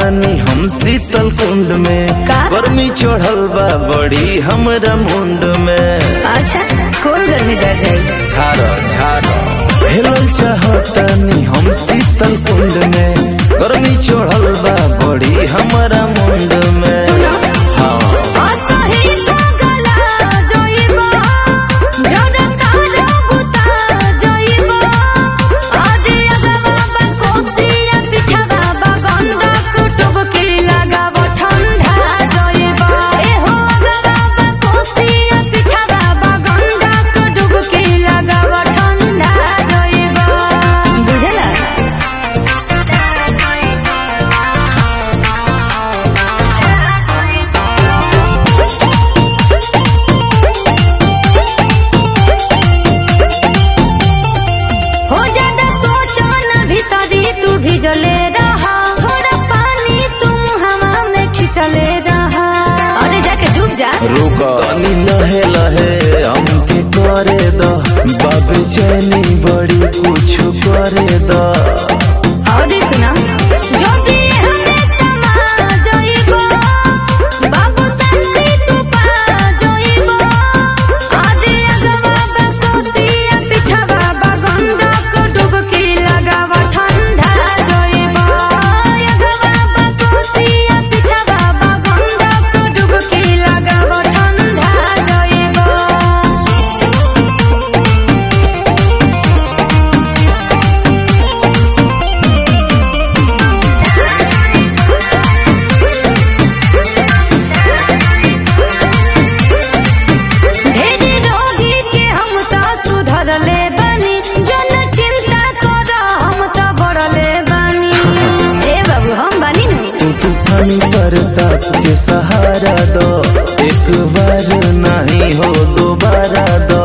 चाहतानी हम शीतल कुंड में का? गर्मी चढ़ल बा बड़ी हमरा मुंड में अच्छा कौन घर में जा जाई झारो झारो हेलल चाहतानी हम शीतल कुंड में गर्मी चढ़ल बा बड़ी हमरा मुंड में सुनो। हाँ असही पगला जइबो जन तारा बुता जइबो आजे अगवा बा कोसिया पिछवा बा गंगा कुटुब की लगाव ठंडा जइबो ए हो अगवा बा कोसिया पिछवा बा गंगा कुटुब की लगाव ठंडा जइबो बुझला हो ज्यादा सोचो न भीतरी तू भिजले रहा थोड़ा पानी तुम हवा में खिंचले रहा अरे जाके डूब जा रुक तनी लहे लहे हमके करे द बाबे चैनी बड़ी कुछ करे द और सुना जो भी हमें समा जाइबो बाबू संती तू पा जाइबो आजे अगवा बा कोसिया पिछवा बा गंगा को डुबकी लगावा ठंडा जाइबो अगवा बा कोसिया पिछवा बा गंगा को डुबकी लगावा ठंडा जाइबो ढेरी रोगी के हम त सुधरले बानी जन चिंता कर हम त बढ़ले बानी ए बाबू हम बानी न तू तूफानी प्रताप के सहारा दो एक बार नहीं हो दोबारा दो